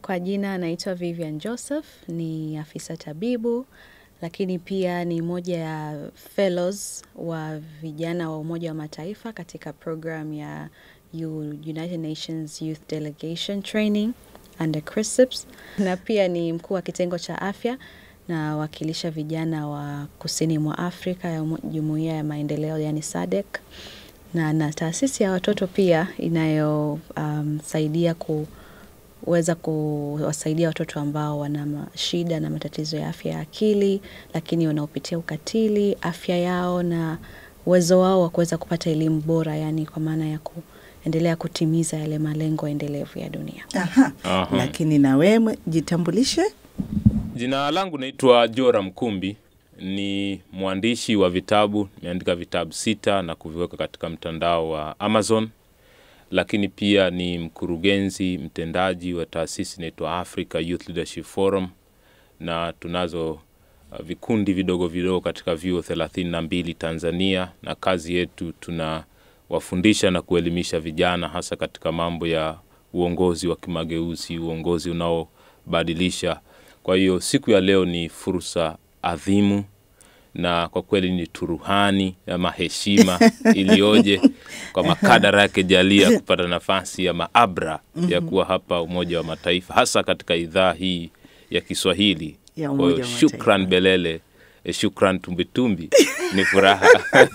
Kwa jina naitwa Vivian Joseph, ni afisa tabibu, lakini pia ni moja ya fellows wa vijana wa Umoja wa Mataifa katika program ya U- United Nations Youth Delegation Training under CRISPS, na pia ni mkuu wa kitengo cha afya na wakilisha vijana wa kusini mwa Afrika ya umo- Jumuiya ya Maendeleo yani SADC na na taasisi ya watoto pia inayosaidia um, kuweza kuwasaidia watoto ambao wana ma- shida na matatizo ya afya ya akili, lakini wanaopitia ukatili, afya yao na uwezo wao wa kuweza kupata elimu bora, yani kwa maana ya kuendelea kutimiza yale malengo endelevu ya dunia. Aha. Aha. Lakini na wewe jitambulishe. Jina langu naitwa Jora Mkumbi, ni mwandishi wa vitabu, nimeandika vitabu sita na kuviweka katika mtandao wa Amazon, lakini pia ni mkurugenzi mtendaji wa taasisi inaitwa Africa Youth Leadership Forum, na tunazo uh, vikundi vidogo vidogo katika vyuo thelathini na mbili Tanzania, na kazi yetu tunawafundisha na kuelimisha vijana hasa katika mambo ya uongozi wa kimageuzi, uongozi unaobadilisha. Kwa hiyo siku ya leo ni fursa adhimu na kwa kweli ni turuhani ama heshima iliyoje kwa makadara yake jalia kupata nafasi ya maabra ya kuwa hapa Umoja wa Mataifa, hasa katika idhaa hii ya Kiswahili. Ya Kwa Umoja hiyo wa shukran Mataifa. Belele, eh, shukran Tumbitumbi, ni furaha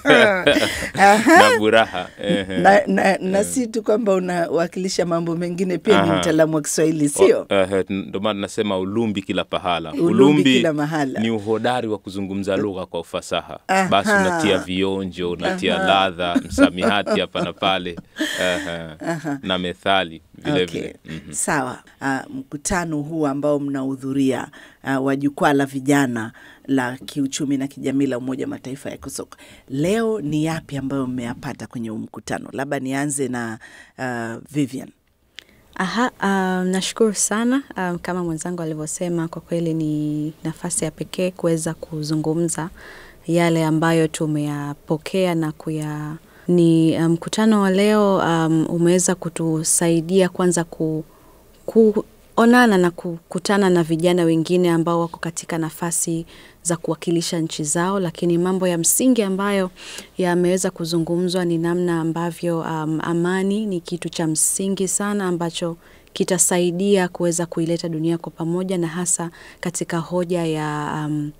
na furaha ehe. na, na, na si tu kwamba unawakilisha mambo mengine, pia ni Aha. mtaalamu wa Kiswahili, sio? O- ehe, ndo maana nasema ulumbi kila pahala. Ulumbi kila mahala. ni uhodari wa kuzungumza lugha kwa ufasaha. Aha. Basi unatia vionjo, unatia ladha, msamihati hapa na pale ehe, na methali vile Okay. vile. Mhm. Sawa. Uh, mkutano huu ambao mnahudhuria uh, wa jukwaa la vijana la kiuchumi na kijamii la Umoja wa Mataifa ya KUSOK, leo ni yapi ambayo mmeyapata kwenye huu mkutano? Labda nianze na uh, Vivian. Aha, um, nashukuru sana um, kama mwenzangu alivyosema, kwa kweli ni nafasi ya pekee kuweza kuzungumza yale ambayo tumeyapokea na kuya ni uh, mkutano wa leo um, umeweza kutusaidia kwanza ku, kuonana na kukutana na vijana wengine ambao wako katika nafasi za kuwakilisha nchi zao, lakini mambo ya msingi ambayo yameweza kuzungumzwa ni namna ambavyo um, amani ni kitu cha msingi sana ambacho kitasaidia kuweza kuileta dunia kwa pamoja na hasa katika hoja ya um,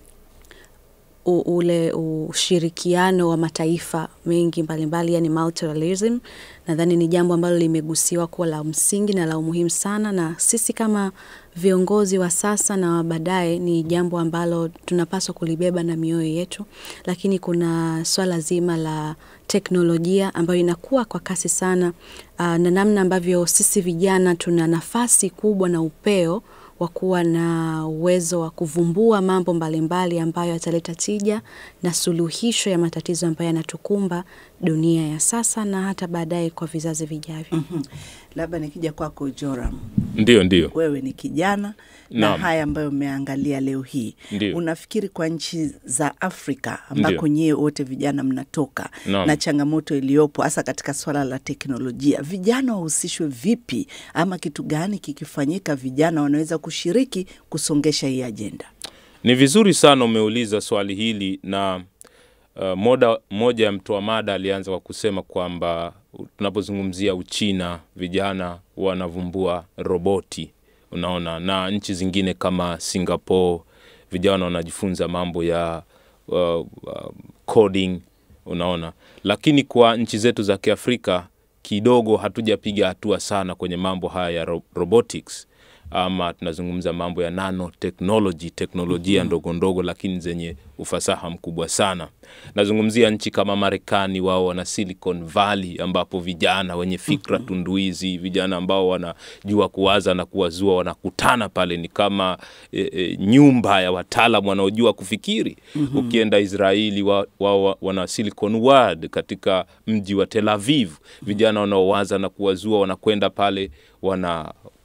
u, ule ushirikiano wa mataifa mengi mbalimbali, yani multilateralism. Nadhani ni jambo ambalo limegusiwa kuwa la msingi na la umuhimu sana, na sisi kama viongozi wa sasa na wa baadaye ni jambo ambalo tunapaswa kulibeba na mioyo yetu, lakini kuna swala zima la teknolojia ambayo inakuwa kwa kasi sana, uh, na namna ambavyo sisi vijana tuna nafasi kubwa na upeo wa kuwa na uwezo wa kuvumbua mambo mbalimbali ambayo yataleta tija na suluhisho ya matatizo ambayo yanatukumba dunia ya sasa na hata baadaye kwa vizazi vijavyo. Mhm. Labda nikija kwako Joram, Ndio, ndio. wewe ni kijana na Naam. haya ambayo umeangalia leo hii, Ndio. unafikiri kwa nchi za Afrika ambako Ndio. nyie wote vijana mnatoka Naam. na changamoto iliyopo hasa katika swala la teknolojia, vijana wahusishwe vipi, ama kitu gani kikifanyika vijana wanaweza kushiriki kusongesha hii ajenda? Ni vizuri sana umeuliza swali hili na uh, moda, moja ya mtoa mada alianza kwa kusema kwamba tunapozungumzia Uchina vijana wanavumbua roboti, unaona, na nchi zingine kama Singapore vijana wanajifunza mambo ya uh, uh, coding, unaona, lakini kwa nchi zetu za Kiafrika kidogo hatujapiga hatua sana kwenye mambo haya ya ro robotics ama tunazungumza mambo ya nanotechnology, teknolojia ndogo ndogo lakini zenye ufasaha mkubwa sana. Nazungumzia nchi kama Marekani, wao wana Silicon Valley ambapo vijana wenye fikra tunduizi, vijana ambao wanajua kuwaza na kuwazua wanakutana pale, ni kama e, e, nyumba ya wataalam wanaojua kufikiri. Ukienda Israeli, wao wa, wa, wana Silicon World katika mji wa Tel Aviv, vijana wanaowaza na kuwazua wanakwenda pale wana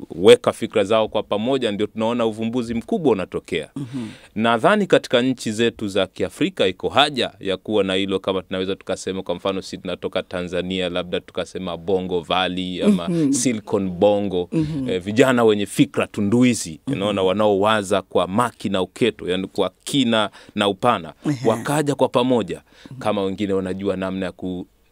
weka fikra zao kwa pamoja, ndio tunaona uvumbuzi mkubwa unatokea. mm-hmm. Nadhani katika nchi zetu za Kiafrika iko haja ya kuwa na hilo, kama tunaweza tukasema, kwa mfano si tunatoka Tanzania, labda tukasema Bongo Valley ama mm-hmm. Silicon Bongo mm-hmm. eh, vijana wenye fikra tunduizi mm-hmm. naona wanaowaza kwa maki na uketo, yani kwa kina na upana mm-hmm. wakaja kwa pamoja mm-hmm. kama wengine wanajua namna ya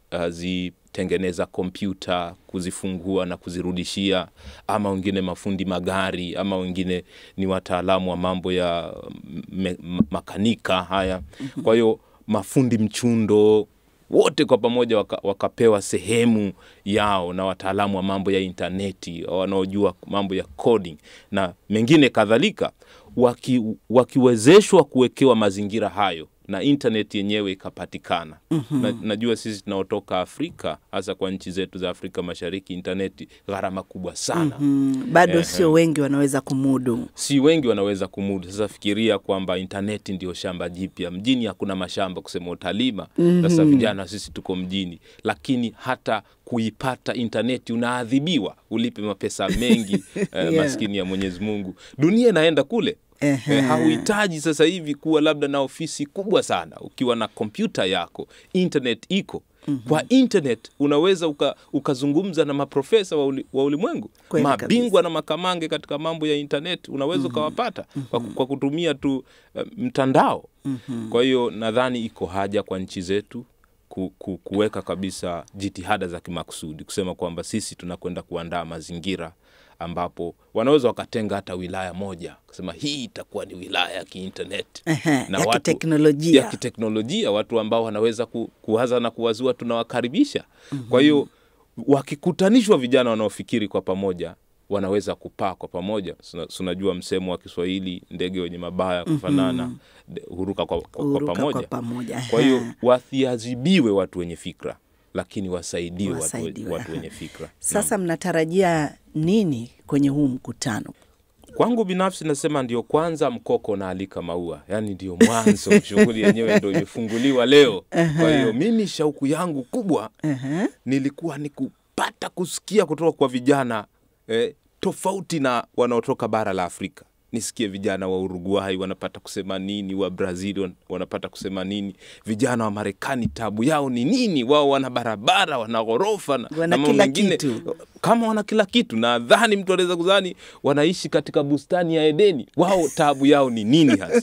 kuzi tengeneza kompyuta kuzifungua na kuzirudishia, ama wengine mafundi magari, ama wengine ni wataalamu wa mambo ya me, makanika haya. Kwa hiyo mafundi mchundo wote kwa pamoja waka, wakapewa sehemu yao na wataalamu wa mambo ya intaneti wanaojua mambo ya coding na mengine kadhalika, waki, wakiwezeshwa kuwekewa mazingira hayo na internet yenyewe ikapatikana. mm-hmm. Na, najua sisi tunaotoka Afrika hasa kwa nchi zetu za Afrika Mashariki, intaneti gharama kubwa sana. mm-hmm. Bado Ehe. sio wengi wanaweza kumudu. Si wengi wanaweza kumudu. Sasa fikiria kwamba intaneti ndio shamba jipya. Mjini hakuna mashamba kusema utalima. Sasa vijana sisi tuko mjini, lakini hata kuipata intaneti unaadhibiwa, ulipe mapesa mengi eh, Yeah. maskini ya Mwenyezi Mungu. Dunia inaenda kule. Ehe. Eh, hauhitaji sasa hivi kuwa labda na ofisi kubwa sana. Ukiwa na kompyuta yako, internet iko kwa internet unaweza uka, ukazungumza na maprofesa wa, uli, wa ulimwengu Kweli mabingwa na makamange katika mambo ya internet unaweza ukawapata kwa, kwa kutumia tu uh, mtandao. Kwa hiyo nadhani iko haja kwa nchi zetu ku, ku, kuweka kabisa jitihada za kimakusudi kusema kwamba sisi tunakwenda kuandaa mazingira ambapo wanaweza wakatenga hata wilaya moja kusema hii itakuwa ni wilaya ya kiinternet Ehe, ya kiteknolojia. ya kiteknolojia, watu ambao wanaweza ku, kuwaza na kuwazua tunawakaribisha. Kwa hiyo wakikutanishwa vijana wanaofikiri kwa pamoja wanaweza kupaa kwa pamoja. Suna- Unajua msemo wa Kiswahili, ndege wenye mabawa kufanana de- huruka kwa, kwa, kwa Huruka pamoja. kwa pamoja. Kwa hiyo Aha. wasiadhibiwe watu wenye fikra, lakini wasaidiwe watu, we- Wasaidiwe, watu aha. wenye fikra. Sasa mnatarajia nini kwenye huu mkutano? Kwangu binafsi nasema ndio kwanza mkoko naalika maua, yaani ndio mwanzo, shughuli yenyewe ndio imefunguliwa leo. Kwa hiyo mimi shauku yangu kubwa Ehe. nilikuwa ni kupata kusikia kutoka kwa vijana eh, tofauti na wanaotoka bara la Afrika. Nisikie vijana wa Uruguay wanapata kusema nini, wa Brazil wan- wanapata kusema nini, vijana wa Marekani tabu yao ni nini? Wao wana barabara, wana ghorofa na, Wana na mambo kila mengine. kitu. Kama wana kila kitu, nadhani mtu anaweza kudhani wanaishi katika bustani ya Edeni. Wao tabu yao ni nini hasa?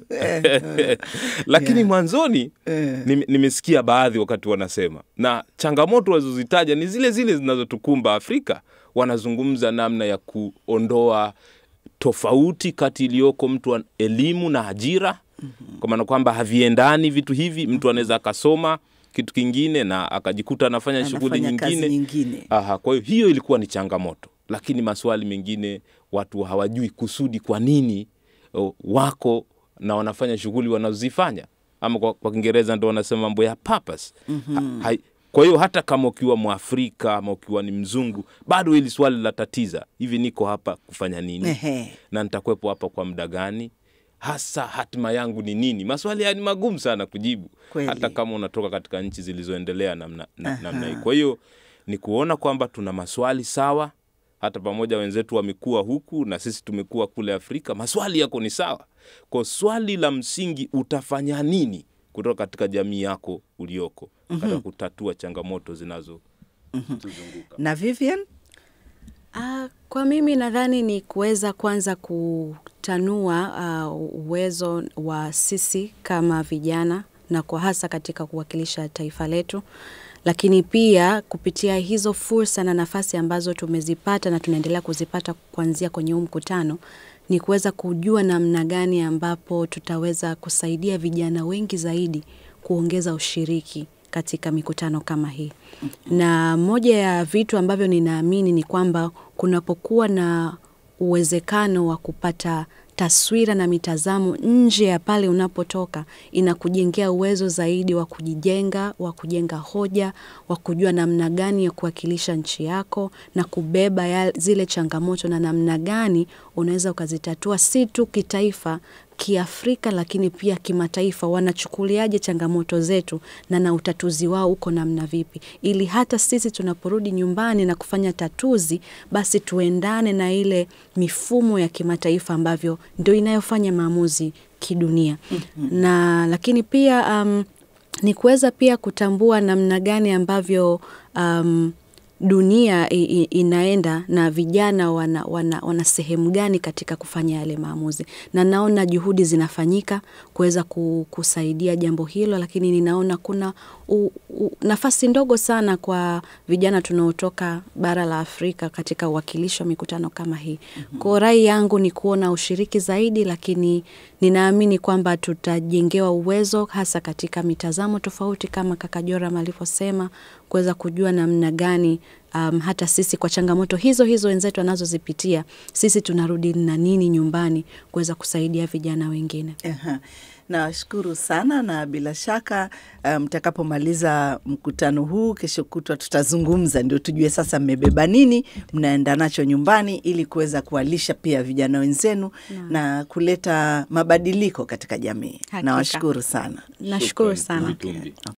Lakini mwanzoni nime- nimesikia baadhi wakati wanasema, na changamoto walizozitaja ni zile zile zinazotukumba Afrika. Wanazungumza namna ya kuondoa tofauti kati iliyoko mtu wa elimu na ajira, kwa maana kwamba haviendani vitu hivi. Mtu anaweza akasoma kitu kingine na akajikuta anafanya shughuli Anafanya kazi nyingine. nyingine. Aha, kwa hiyo hiyo ilikuwa ni changamoto, lakini maswali mengine watu hawajui kusudi kwa nini o, wako na wanafanya shughuli wanazozifanya, ama kwa, kwa Kiingereza ndo wanasema mambo ya purpose. Ha, hai, kwa hiyo hata kama ukiwa Mwafrika ama ukiwa ni mzungu, bado hili swali la tatiza, hivi niko hapa kufanya nini Ehe. na nitakuwepo hapa kwa muda gani? Hasa hatima yangu ni nini? Maswali haya ni magumu sana kujibu, Kweli. hata kama unatoka katika nchi zilizoendelea namna, na, namna hii. Kwa hiyo ni kuona kwamba tuna maswali sawa, hata pamoja wenzetu wamekuwa huku na sisi tumekuwa kule Afrika, maswali yako ni sawa. Kwa swali la msingi, utafanya nini kutoka katika jamii yako ulioko katika kutatua changamoto zinazotuzunguka. Na Vivian? Ah, kwa mimi nadhani ni kuweza kwanza kutanua ah, uwezo wa sisi kama vijana na kwa hasa katika kuwakilisha taifa letu, lakini pia kupitia hizo fursa na nafasi ambazo tumezipata na tunaendelea kuzipata kuanzia kwenye huu mkutano ni kuweza kujua namna gani ambapo tutaweza kusaidia vijana wengi zaidi kuongeza ushiriki katika mikutano kama hii. Na moja ya vitu ambavyo ninaamini ni kwamba kunapokuwa na uwezekano wa kupata taswira na mitazamo nje ya pale unapotoka, inakujengea uwezo zaidi wa kujijenga, wa kujenga hoja, wa kujua namna gani ya kuwakilisha nchi yako na kubeba ya zile changamoto na namna gani unaweza ukazitatua si tu kitaifa Kiafrika lakini pia kimataifa, wanachukuliaje changamoto zetu na na utatuzi wao uko namna vipi, ili hata sisi tunaporudi nyumbani na kufanya tatuzi, basi tuendane na ile mifumo ya kimataifa ambavyo ndio inayofanya maamuzi kidunia. Na lakini pia um, ni kuweza pia kutambua namna gani ambavyo um, dunia i, i, inaenda na vijana wana, wana, wana sehemu gani katika kufanya yale maamuzi, na naona juhudi zinafanyika kuweza ku- kusaidia jambo hilo, lakini ninaona kuna u, u, nafasi ndogo sana kwa vijana tunaotoka bara la Afrika katika uwakilishi wa mikutano kama hii. Kwa rai yangu ni kuona ushiriki zaidi, lakini ninaamini kwamba tutajengewa uwezo hasa katika mitazamo tofauti kama kaka Joram alivyosema, kuweza kujua namna gani um, hata sisi kwa changamoto hizo hizo wenzetu wanazozipitia sisi tunarudi na nini nyumbani kuweza kusaidia vijana wengine. Aha. Nawashukuru sana na bila shaka uh, mtakapomaliza mkutano huu kesho kutwa tutazungumza, ndio tujue sasa mmebeba nini, mnaenda nacho nyumbani ili kuweza kuwalisha pia vijana wenzenu na kuleta mabadiliko katika jamii. Hakika. Nawashukuru sana. Nashukuru Shukrani, sana. Itumbi.